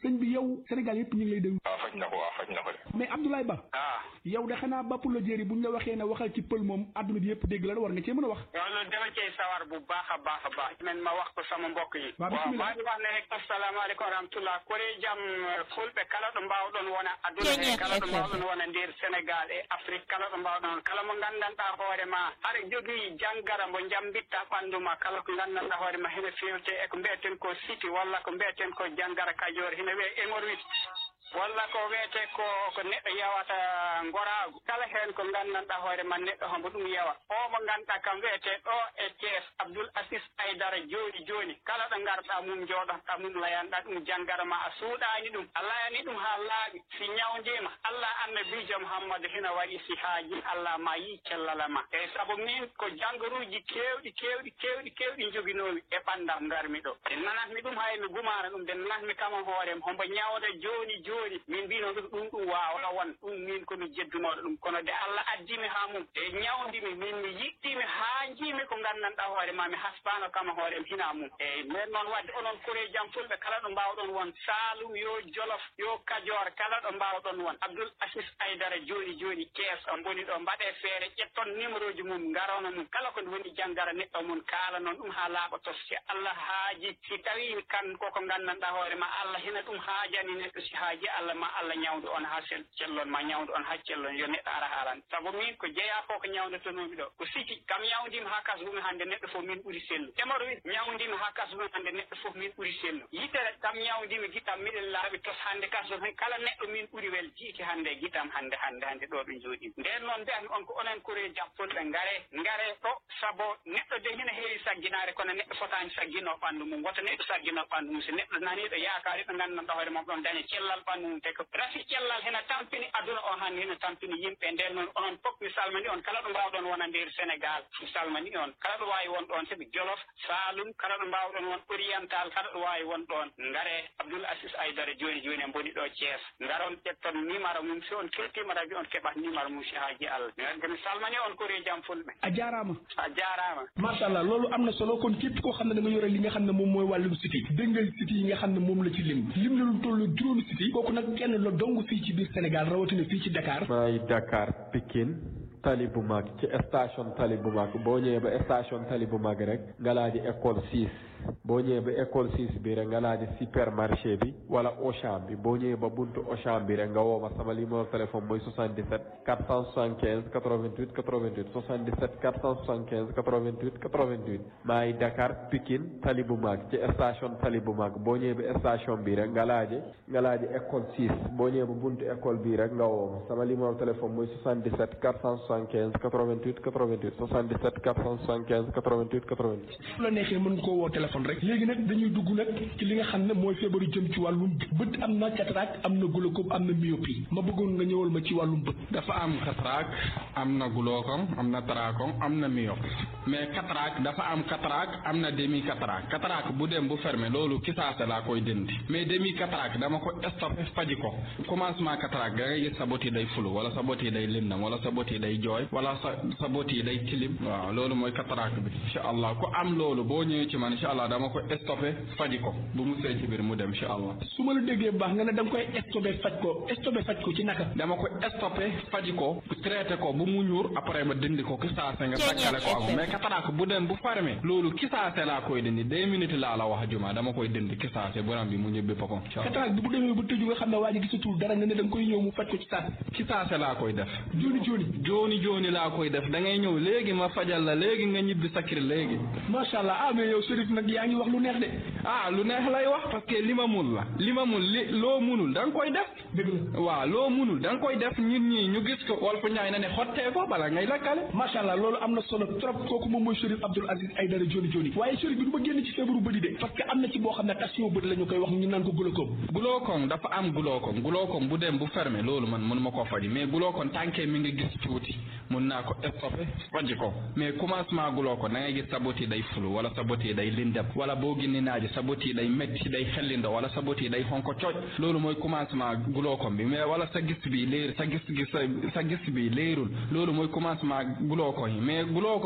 sëñ bi yow Sénégal yëpp ñu ngi lay déglu waaw faj na ko waaw faj na ko de mais Abdoulaye Ba ah yow de xanaa bapp la jéeri buñ la waxee ne waxal ci pël moom àdduna bi yëpp dégg la war nga cee mën a wax waaw loolu dama cey sawar bu baax a baax a baax men ma wax ko sama mbokk yi Waaw, waaw bismillah. maa ngi wax ne rek assalamu aleykum wa rahmatullah kore jam fulɓe kala ɗo mbawɗon wona aduna he Kenya kala ɗo FM. mbawɗon wona nder sénégal e afrique kala ɗo mbawɗon kala mo gandanɗa hoore ma aɗa jogii janggara mo jambitta ɓanndu ma kala ko gandanɗa hoore ma hene fewte e ko mbiyeten ko siti walla ko mbiyeten ko janggara kajoore hene wiye hémorroïde walla ko wiyete ko ko neɗɗo yewata goraagu kala heen ko nganndanɗaa hoore ma neɗɗo hombo ɗum yewa o mo ngannduɗaa kam wiyete ɗo e thies abdoul asis aydara jooni jooni kala ɗo ngarɗaa mum jooɗotoɗaa mum layanɗaa ɗum janngara ma a suuɗaani ɗum a layani ɗum haa laaɓi si ñawndiima allah annabiijo mouhammadou hina waɗi si haaji allah ma yii cellala ma eyi sabu min ko janngaruuji keewɗi keewɗi keewɗi keewɗi joginoomi e ɓanndam ngarmi ɗo nde nanatmi ɗum hay mi gumaano ɗum nde nanatmi kama hoorem hombo ñawda jooni jooni min mbino ɗum ɗum ɗum waawna won ɗum min komi jeddunoɗo ɗum kono de allah addimi haa mum e ñawdimi min mi yiɗɗimi haa jiimi ko nganndanɗaa hoore ma mi hasbaano kama hoorem hina mum eyi nden noon wadde onon kore jam fulɓe kala ɗo mbawɗon won saalum yo jolof yo kajoor kala ɗo mbawɗon won abdoul asis aydara jooni jooni kees o mboni ɗo mbaɗe feere ƴetton numéro ji mum ngarono mum kala ko woni janggara neɗɗo mum kaala noon ɗum haa laaɓa tos si allah haaji si tawi kan koko nganndanɗaa hoore ma allah hina ɗum haajani neɗɗo si haaji allah ma allah ñawdu on haa sel cellon ma ñawdu on haa cellon yo neɗɗo ara haalan sabu min ko jeeya ko ko ñawdatonomi ɗo ko siki kam ñawdima haa kasgumi hannde neɗɗo fof min ɓuri sellu hémorroïde ñawdimi haa kasgumi hannde neɗɗo fof min ɓuri sellu yitere kam ñawdimi gitam miɗen laaɓi tos hannde kasgum kala neɗɗo min ɓuri wel jiiki hannde e gitam hannde hannde hannde ɗo ɓe jooɗi nden noon mbiyatmi on ko onen kore jam fulɓe ngare ngare ɗo sabu neɗɗo de hina heewi sagginaare kono neɗɗo fotani saggino ɓanndu mum woto neɗɗo saggino ɓanndu mum so neɗɗo naniɗo yaakaari ɗo nganndanɗa hoore mum ɗon daña cellal ɓanndu mum te ko rafi cellal hena tampini aduna o han hena tampini yimɓe nden noon onon fof mi salmini on kala ɗo mbawɗon wona nder sénégal mi salmini on kala ɗo wawi won ɗon sabi jolof salum kala ɗo mbawɗon won oriental kala ɗo wawi won ɗon ngare abdoul asis aydara joni joni en boni ɗo thies ngaron ƴetton numéro mum si on keltima radio on keɓat numéro mum si haaji allah mi wadde mi salmini on kori jam fulɓe a jaaraama a jarama macha allah loolu am na solo kon képp koo xam ne da nga yore li nga xam ne moom mooy wàllum siti dégg nga siti yi nga xam ne moom la ci lim lim na lu toll juróomi siti kooku nag kenn la dong fii ci biir Sénégal rawatina fii ci Dakar maay Dakar Pikine tali bu mag ci station tali bu mag boo ñëwee ba station tali bu mag rek nga laaji école six boo ñëwee ba école six bi rek nga laaji supermarché bi wala Auchan bi boo ñëwee ba buntu Auchan bi rek nga woo ma sama numéro téléphone mooy 77 475 88 88 77 475 88 88 maay Dakar Pikine tali bu mag ci station tali bu mag boo ñëwee ba station bi rek nga laaji nga laaji école six boo ñëwee ba buntu école bi rek nga woo ma sama numéro téléphone mooy 77 475 88 88 77 475 88 88 fu la neexee mën nga koo woo téléphone rek léegi nag dañuy dugg nag ci li nga xam ne mooy feebaru jëm ci wàllum bët am na cataracte am na glaucome am na myopie ma bëggoon nga ñëwal ma ci wàllum bët dafa am cataracte am na glaucome am na trachome am na myope mais cataracte dafa am cataracte am na demi cataracte cataracte bu dem bu fermé loolu kisaase laa koy dindi mais demi cataracte dama ko stoppé faji ko commencement cataracte da ngay gis sa bët yi day fulu wala sa bët yi day lëndam wala sa bët yi day jooy wala sa sa bët yi day tilim waaw loolu mooy cataracte bi incha allah ku am loolu boo ñëwee ci man incha allah dama ko stoppé faji ko bu mu see ci biir mu dem incha allah su ma la déggee bu baax nga ne da nga koy stoppé faj ko stoppé faj ko ci naka dama ko stoppé faji ko traité ko bu mu ñuur après ma dindi ko kisaase nga takkale ko ak mais cataracte bu dem bu fermé loolu kisaase laa koy dindi deux minutes laa la wax juma dama koy dindi kisaase borom bi mu ñëbbi boppam incha allah cataracte bi bu demee ba tëju nga xam ne waa ji gisatul dara nga ne da nga koy ñëw mu faj ko ci saas kisaase laa koy def jooni jooni jooni jooni laa koy def da ngay ñëw léegi ma fajal la léegi nga ñibbi sa kër léegi macha allah ah mais yow Chérif nag yaa ngi wax lu neex de ah lu neex lay wax parce que li ma mun la li ma mun li loo munul da nga koy def dëgg la waaw loo munul da nga koy def ñun ñii ñu gis ko wal fu ñaay na ne xottee ko bala ngay lakkale macha allah loolu am na solo trop kooku moom mooy Chérif Abdoul Aziz Aïdara Joni Joni waaye Chérif bi du ma génn ci feebaru bëdi de parce que am na ci boo xam ne tension bët la ñu koy wax ñu naan ko glaucome glaucome dafa am glaucome glaucome bu dem bu fermé loolu man mënu ma koo faji mais glaucome tànkee mi ngi gis tuuti mun naa ko stoppé faji ko mais commencement glaucome da ngay gis sa bët yi day fulu wala sa bët yi day lindem wala boo génne naaji sa bët yi day métti day xellindo wala sa bët yi day xonko cooj loolu mooy commencement glaucome bi mais wala sa gis bi léer sa gis gis sa gis bi léerul loolu mooy commencement glaucome yi mais glaucome wala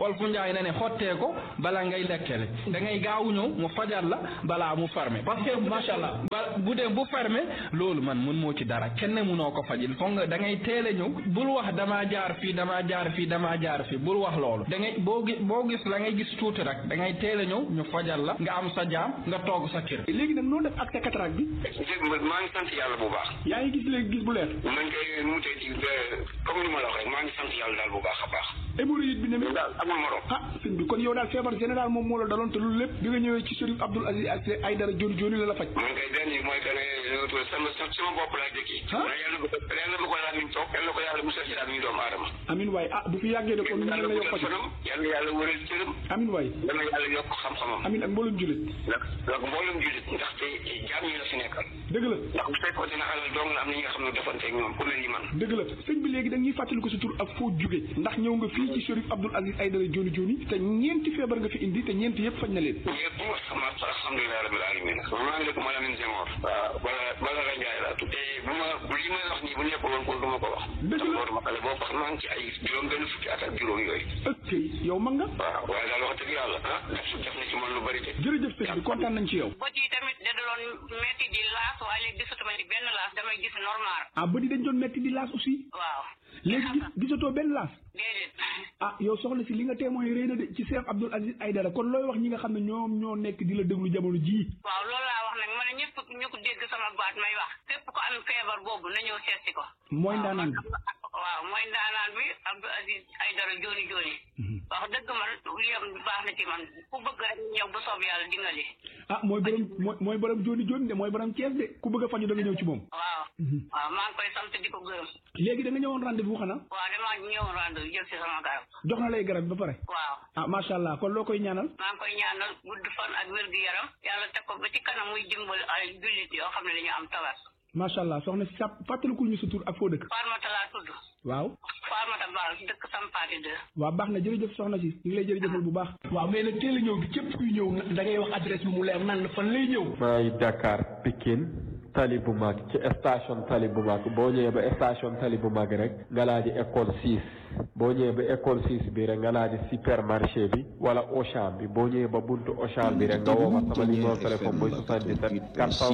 fu njaay ne ne xottee ko bala ngay lekkele da ngay gaaw ñëw mu fajal la balaa mu fermé parce que macha allah ba bu dee bu fermé loolu man mun moo ci dara kenn munoo ko fajil foog nga da ngay teel a ñëw bul wax damaa jaar fii damaa jaar fii damaa jaar fii bul wax loolu da ngay boo gis boo gis la ngay gis tuuti rek da ngay teel a ñëw ñu fajal la nga am sa jaam nga toog sa kër léegi nag noo def ak sa cataracte bi maa ngi sant yàlla bu baax yaa ngi gis léegi gis bu leer man kay mu tey ci comme ni ma la wax rek maa ngi sant yàlla daal bu baax a baax hémorroïde bi ne mi daal amul morom ah sëñ bi kon yow daal feebar général moom moo la daloon te loolu lépp bi nga ñëwee ci Chérif Abdoul Aziz ak Aïdara Dioni Dioni la la faj man kay benn yi mooy que ne sama sama bopp laa jëkki ah yàlla bu ko yàlla bu ko laa min toog yàlla ko yàlla musal ci daal ñu doomu aadama amin waay ah bu fi yàggee de kon ñu yàlla la yow guddal faj fanam yàlla yàlla wëral cëram amin waay yàlla yàlla yokk xam-xamam amin ak mboolum jullit ndax ndax mboolem jullit ndaxte jaam ñi la fi nekkal dëgg la ndax bu fekkoon ne alal dong la am na ñi nga xam ne defanteeg ñoom ku mel ni man dëgg la sëñ bi léegi da ñuy fàttali ko sa tur ak foo jóge ndax ñëw nga fii ci Chérif Abdoul Aziz Aïdara Dioni Dioni te ñeenti feebar nga fi indi te ñeenti yëpp faj na leen ñëpp sama alhamdulilah rabbil alamin maa ngi dëkk Malamine Senghor waaw bala bala la Njaay laa tudd te bu ma li may wax nii bu nekk woon ko du ma ko wax Dëgg la. ndax ma xale boo wax maa ngi ci ay juróom benn fukki at ak juróom yooyu ok yow mag nga waaw waaye daal wax dëgg yàlla ah def def na ci man lu bari de jërëjëf sëñ bi kontaan nañ ci yow bët yi tamit da doon metti di laas waaye léegi gisatuma ci benn laas damay gis normal ah ba di dañ doon metti di laas aussi waaw léegi gis- gisatoo benn laas déedéet ah yow soxna si li nga témoin réy na de ci Cheikh Abdoul Aziz Aïdara kon looy wax ñi nga xam ne ñoom ñoo nekk di la déglu jamono jii waaw loolu laa wax nag ma ne ñëpp ñu ko dégg sama baat may wax képp ko am feebar boobu na ñëw seet si ko mooy ndaanaan bi waaw mooy ndaanaan bi Abdou Aziz Aïdara Dioni Dioni wax dëgg man li am baax na ci man ku bëgg rek ñëw bu soob yàlla dingali ah mooy borom mooy mooy borom Dioni Dioni de mooy borom Thiès de ku bëgg a faju da nga ñëw ci moom waaw waaw maa ngi koy sant di ko gërëm léegi da nga ñëwoon rendez-vous xanaa waaw damaa ñëwoon rando jël si sama garab jox na lay garab ba pare waaw ah macha allah kon loo koy ñaanal maa ngi koy ñaanal gudd fan ak wér gu yaram yàlla teg ko ba ci kanam muy dimbal ay jullit yoo xam ne dañu am tawat macha allah soxna si sàpp fàttalikul ñu sa tur ak foo dëkk Farmata laa tudd waaw Farmata Baal dëkk Sampaati 2 waaw baax na jërëjëf soxna si ñu ngi lay jërëjëfal bu baax waaw mais nag teel a ñëw bi képp kuy ñëw da ngay wax adresse bi mu leer nan la fan lay ñëw maa ngi Dakar Pikine tali bu mag ci station tali bu mag boo ñëwee ba station tali bu mag rek nga laa di école 6 boo ñëwee ba école 6 bi rek nga laa di supermarché bi wala Auchan bi boo ñëwee ba buntu Auchan bi rek nga woo ma sama numéro téléphone mooy 77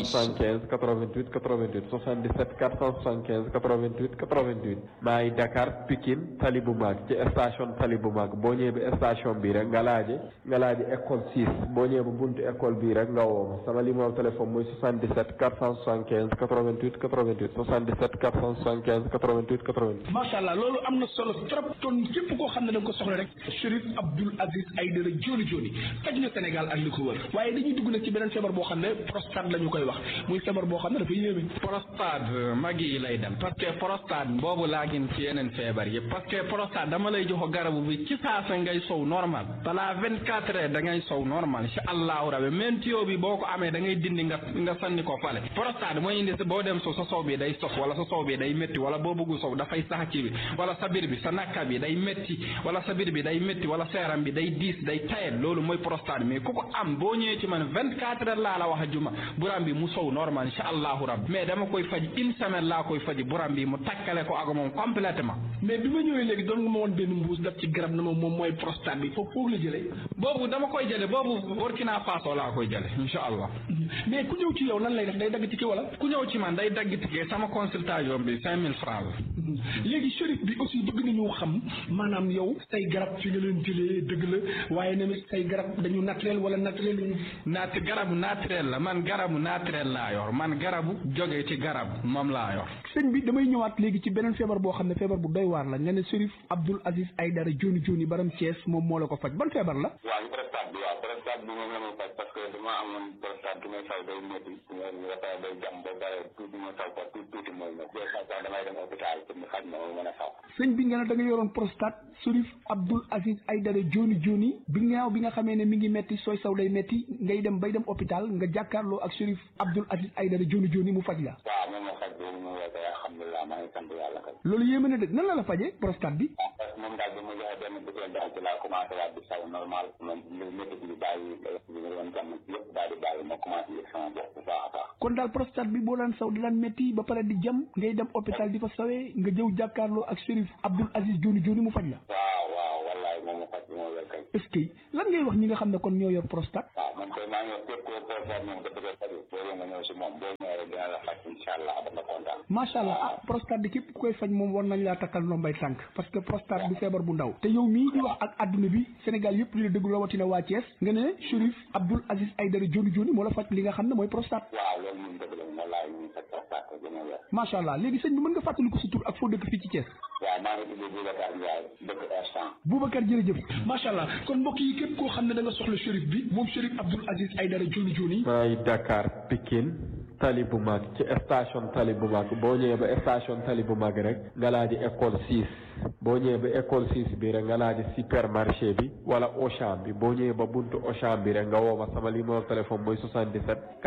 475 88 88 77 475 88 88 maa ngi Dakar Pikine tali bu mag ci station tali bu mag boo ñëwee ba station bi rek nga laaji nga laaji école 6 boo ñëwee ba buntu école bi rek nga woo ma sama numéro téléphone mooy 77 475 88 88 77 475 88 88 macha allah loolu am na solo trop kon képp koo xam ne da nga ko soxla rek Chérif Abdoul Aziz Aïdara Dioni Dioni faj na Sénégal ak li ko wër waaye dañuy dugg nag ci beneen feebar boo xam ne prostate la ñu koy wax muy feebar boo xam ne dafa yéeme prostate mag yi lay dem parce que prostate boobu laa gën ci yeneen feebar yëpp parce que prostate dama lay jox garabu bi ci saasa ngay sow normal balaa vingt quatre heures da ngay sow normal incha allahu rabi même tuyau bi boo ko amee da ngay dindi nga nga sanni ko fale prostate mooy indi boo dem sow sa sow bi day sof wala sa sow bi day métti wala boo bëggu sow dafay sax ci bi wala sa biir bi sa nakka bi day métti wala sa biir bi day métti wala sa yaram bi day diis day tayet loolu mooy prostate mais ku ko am boo ñëwee ci man vingt quatre heures laa la wax a juma buram bi mu sow normal incha allahu rabi mais dama koy faj une semaine laa koy faji buram bi mu takkale ko ak moom complètement mais bi ma ñëwee léegi doon nga ma woon benn mbuus daf ci garab na ma moom mooy prostate bi foofu foofu la jëlee boobu dama koy jële boobu Burkina Faso laa koy jële incha allah mais ku ñëw ci yow nan lay def day dagg ci ki wala ku ñëw ci man day dagg ticket sama consultation bi cinq mille francs la léegi Chérif bi aussi bëgg nañu xam maanaam yow say garab fi nga leen jëlee dëgg la waaye tamit say garab dañu naturel wala naturel ñu naat garabu naturel la man garabu naturel laa yor man garabu jóge ci garab moom laa yor sëñ bi damay ñëwaat léegi ci beneen feebar boo xam ne feebar bu doy waar la nga ne Chérif Abdoul Aziz Aïdara Dioni Dioni baram Thiès moom moo la ko faj ban feebar la waaw prostate bi waaw prostate bi moom la may faj parce que dama amoon prostate du may saw day métti nga pare day jam ba pare tuuti ma saw ko tuuti tuuti mooy métti des fois sax damay dem hôpital pour ñu xaj ma ma mën a saw sëñ bi nga ne da nga yoroon prostate Chérif Abdoul Aziz Aïdara Dioni Dioni bi ngaaw bi nga xamee ne mi ngi metti sooy saw day metti ngay dem bay dem hôpital nga jàkkaarloo ak Chérif Abdoul Aziz Aïdara Dioni Dioni mu faj la waaw moom moo faj boobu mu woote alhamdulilah maa ngi sant yàlla kay loolu yéeme na de nan la la fajee prostate bi waaw parce que moom daal bi ma joxe benn butéel daal ci laa commencé waat di saw normal moom lu métti bi bàyyi bi nga doon jàmm yëpp daal di bàyyi ma commencé yëg sama bopp bu baax a baax kon daal prostate bi boo daan saw di daan métti ba pare di jam ngay dem hôpital di fa sawee nga jëw jàkkaarloo ak Chérif Abdoul Aziz Dioni Dioni mu faj la waaw waaw wallaay moom ma faj bi ma wér kay est-ce que lan ngay wax ñi nga xam ne kon ñoo yor prostate waaw man koy maa ngi wax képp koo prostate moom nga bëgg a faju boo nga ñëw si moom boo ñëwee dina la faj incha allah dama kontaan macha allah ah prostate di képp ku koy faj moom war nañ laa takkal ndombay tànk parce que prostate du feebar bu ndaw te yow mii di wax ak adduna bi Sénégal yëpp di la déglu rawatina waa Thiès nga ne Chérif Abdoul Aziz Aïdara Dioni Dioni moo la faj li nga xam ne mooy prostate waaw loolu moom dëgg la moom laay ñu faj prostate ko gën a wér macha allah léegi sëñ bi mën nga fàttali ko sa tur ak foo dëkk fii ci Thiès waaw maa ngi tudd Boubacar Ndiaye dëkk instant Boubacar jërëjëf macha allah kon mbokk yi képp koo xam ne da nga soxla Chérif bi moom Chérif Abdoul Aziz Aïdara Dioni Dioni maa ngi Dakar Pikine tali bu mag ci station tali bu mag boo ñëwee ba station tali bu mag rek nga laa di école 6 boo ñëwee ba école 6 bi rek nga laa di supermarché bi wala Auchan bi boo ñëwee ba buntu Auchan bi rek nga woo ma sama numéro téléphone mooy 77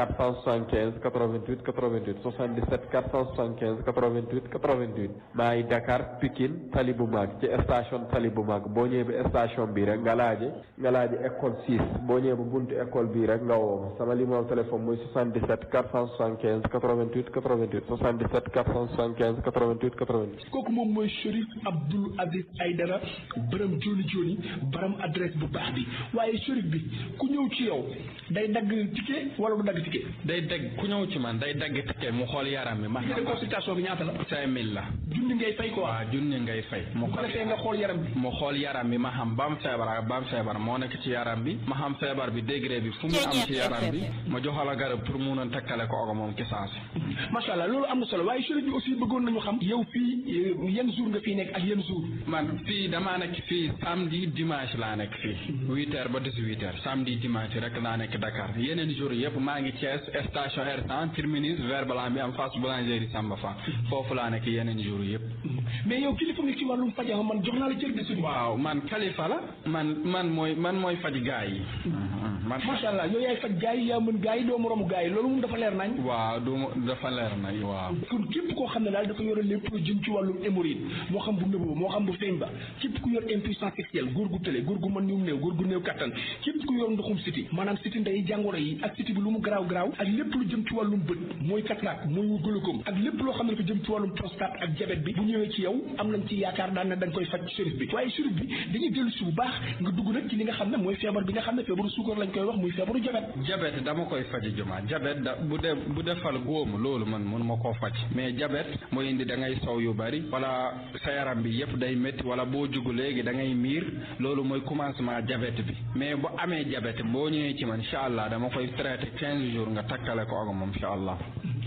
475 88 88 77 475 88 88 maa ngi Dakar Pikine tali bu mag ci station tali bu mag boo ñëwee ba station bi rek nga laaje nga laaje école 6 boo ñëwee ba buntu école bi rek nga woo ma sama numéro téléphone mooy 77 475 88 88 77 475 88 88 kooku moom mooy Chérif Abdoul Aziz Aïdara borom Dioni Dioni borom adresse bu baax bi waaye Chérif bi ku ñëw ci yow day dagg ticket wala du dagg ticket. day dagg ku ñëw ci man day dagg ticket mu xool yaram bi ma ticket de consultation bi ñaata la. cinq mille la junni ngay fay quoi. waaw junni ngay fay mu bu ko defee nga xool yaram bi. mu xool yaram bi ma xam ba am feebar ak ba am feebar moo nekk ci yaram bi ma xam feebar bi degré bi fu mu am ci yaram bi ma joxala garab pour mun a takkale ko ak moom ci saasi macha allah loolu am na solo waaye Chérif bi aussi bëggoon nañu xam yow fii yan jour nga fii nekk ak yan jour man fii damaa nekk fii samedi dimanche laa nekk fii huit heures ba dix-huit heures samedi dimanche rek laa nekk Dakar yeneen jour yëpp maa ngi Thiès station R100 terminus vert blanc bi am face boulangerie Samba Fa foofu laa nekk yeneen jour yëpp mais yow kilifa nga ci wàllum faj man jox naa la cër de suñu waaw man kalifa la man man mooy man mooy faj gaa yi man macha allah yow yaay faj gaa yi yaa mën gaa yi doo moromu gaa yi loolu moom dafa leer nañ waaw du dafa leer nañ waaw kon képp koo xam ne daal dafa yore lépp lu jëm ci wàllum hémorroïde moo xam bu nëbbu moo xam bu feeñ ba képp ku yor impuissance sexuelle góor gu tële góor gu mën ñu néew góor gu néew kattan képp ku yor ndoxum siti maanaam siti ndey jàngoro yi ak siti bi lu mu garaaw garaaw ak lépp lu jëm ci wàllum bët mooy cataracte mooy glaucome ak lépp loo xam ne dafa jëm ci wàllum prostate ak diabète bi bu ñëwee ci yow am nañ ci yaakaar daan ne dañ koy faj Chérif bi waaye Chérif bi dañuy dellu si bu baax nga dugg nag ci li nga xam ne mooy feebar bi nga xam ne feebaru suukar lañ koy wax muy feebaru diabète diabète dama koy faji juma diabète da bu dee bu defal góomu loolu man mun ma koo faj mais diabète mooy indi da ngay sow yu bari wala sa yaram bi yëpp day métti wala boo jugu léegi da ngay miir loolu mooy commencement diabète bi mais bu amee diabète boo ñëwee ci man incha allah dama koy traité quinze jours nga takkale ko ak moom incha allah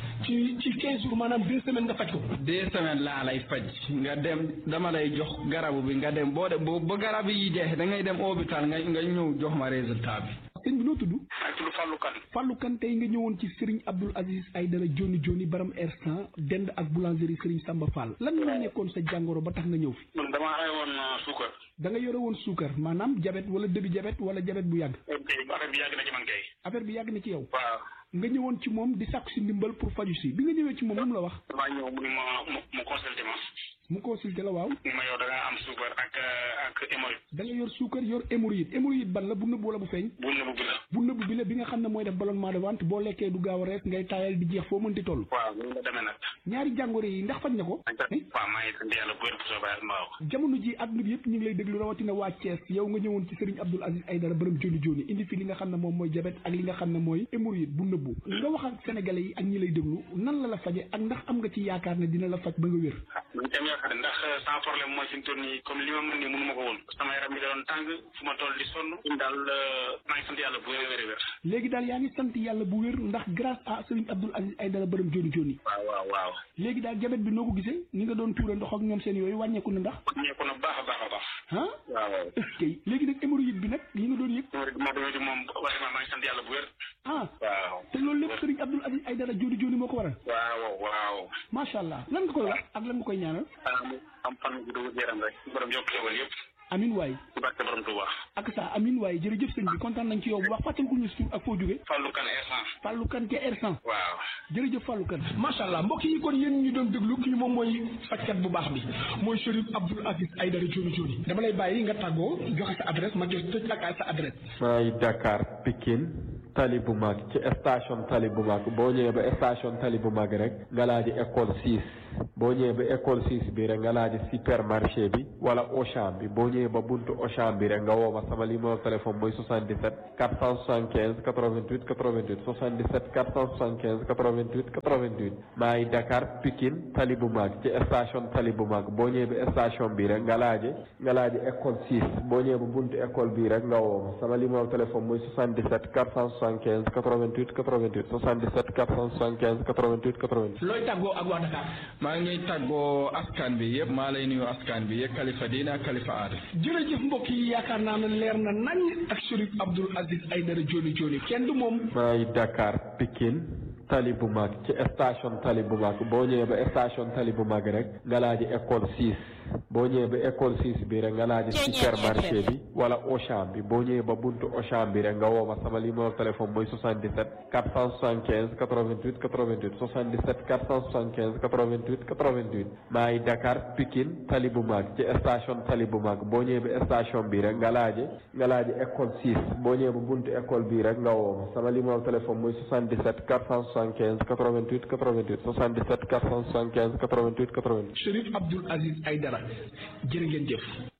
ci ci quinze jours maanaam deux semaines nga faj ko deux semaines laa lay faj nga dem dama lay jox garabu bi nga dem boo de boo ba garab yi jeex da ngay dem hôpital nga nga ñëw jox ma résultat bi sëñ bi noo tudd maa ngi tudd Fallou Kane Fallou Kane tey nga ñëwoon ci Serigne Abdoul Aziz Aïdara Dioni Dioni baram R100 dend ak boulangerie Serigne Samba Fall lan moo nekkoon sa jàngoro ba tax nga ñëw fi man damaa xëy woon suukar da nga yore woon suukar maanaam jabet wala début jabet wala jabet bu yàgg affaire bi yàgg na ci man kay affaire bi yàgg na ci yow waaw nga ñëwoon ci moom di sàkku si ndimbal pour faju si bi nga ñëwee ci moom lu mu la wax damaa ñëw mu ni ma mu mu consulté ma mu consulté la waaw ni ma yow da nga am suukar ak ak hémorroïde da nga yor suukar yor hémorroïde hémorroïde ban la bu nëbb wala bu feeñ bu nëbb bi la bu nëbb bi la bi nga xam ne mooy def ballonnement de ventre boo lekkee du gaaw a rees ngay taayal di jeex foo mënti toll waaw loolu la demee nag ñaari jàngoro yi ndax faj na ko waaw maa ngi sant yàlla bu wér bu soobee yàlla mbaaw jamono ji àdduna bi yëpp ñu ngi lay déglu rawatina waa Thiès yow nga ñëwoon ci Serigne Abdoul Aziz Aïdara borom Dioni Dioni indi fi li nga xam ne moom mooy diabète ak li nga xam ne mooy hémorroïde bu nëbbu nga wax ak sénégalais yi ak ñi lay déglu nan la la faje ak ndax am nga ci yaakaar ne dina la faj ba nga wér man tam yaakaar ndax sans problème mooy fi mu toll nii comme li ma mën nii mënu ma ko woon sama yaram bi da doon tàng fu ma toll di sonn ñun daal maa ngi sant yàlla bu wér wér wér léegi daal yaa ngi sant yàlla bu wér ndax grâce à Serigne Abdoul Aziz Aïdara borom Dioni Dioni waaw waaw waaw léegi daal diabète bi noo ko gisee ni nga doon tuura ndox ak ñoom seen yooyu wàññeeku na ndax ñeeku na baax a baax a baax ah waaw kay léegi nag hémorroïde bi nag li nga doon yëg moo doon moom vraiment maa ngi sant yàlla bu wér ah waaw te loolu lépp Serigne Abdoul Aziz Aïdara Dioni Dioni moo ko waral waaw waaw macha allah lan nga koy wax ak lan nga koy ñaanal am am fan bu dugg yaram rek borom yokk xewal yëpp amin waay ci barke borom Touba ak sa amin waay jërëjëf sëñ bi kontaan nañ ci yow bu baax fàttali ko ñu suur ak foo jóge Fallou Kane R100 Fallou Kane ca R100 waaw jërëjëf Fallou Kane macha allah mbokk yi kon yéen ñu doon déglu kii moom mooy fajkat bu baax bi mooy Chérif Abdoul Aziz Aïdara Dioni Dioni dama lay bàyyi nga tàggoo joxe sa adresse ma jox tëj ak sa adresse maa ngi Dakar Pikine tali bu mag ci station tali bu mag boo ñëwee ba station tali bu mag rek nga laa di école 6 boo ñëwee ba école six bi rek nga laaj supermarché bi wala Auchan bi boo ñëwee ba buntu Auchan bi rek nga woo ma sama numéro téléphone mooy 77 475 88 88 77 475 88 88 maa ngi Dakar Pikine tali bu mag ci station tali bu mag boo ñëwee ba station bi rek nga laaje nga laaje école six boo ñëwee ba buntu école bi rek nga woo ma sama numéro téléphone mooy 77 475 88 88 77 475 88 88. looy tàggoo ak waa Dakar. maa ngi tàggoo askan bi yëpp maa lay nuyu askan bi yëpp kalifa diina ak kalifa aada. jërëjëf mbokk yi yaakaar naa ne leer na nañ ak Chérif Abdoul Aziz Aïdara Dioni Dioni kenn du moom. maa ngi Dakar Pikine tali bu mag ci station tali bu mag boo ñëwee ba station tali bu mag rek nga laaji école six boo ñëwee ba école six bi rek nga laaji supermarché bi wala Auchan bi boo ñëwee ba buntu Auchan bi rek nga woo ma sama numéro téléphone mooy 77 475 88 88 77 475 88 88 maa ngi Dakar Pikine tali bu mag ci station tali bu mag boo ñëwee ba station bi rek nga laaji nga laaji école six boo ñëwee ba buntu école bi rek nga woo ma sama numéro téléphone mooy 77 475 88 88 77 475 88 88. Chérif Abdoul Aziz Aïdara jërë ngeen jëf.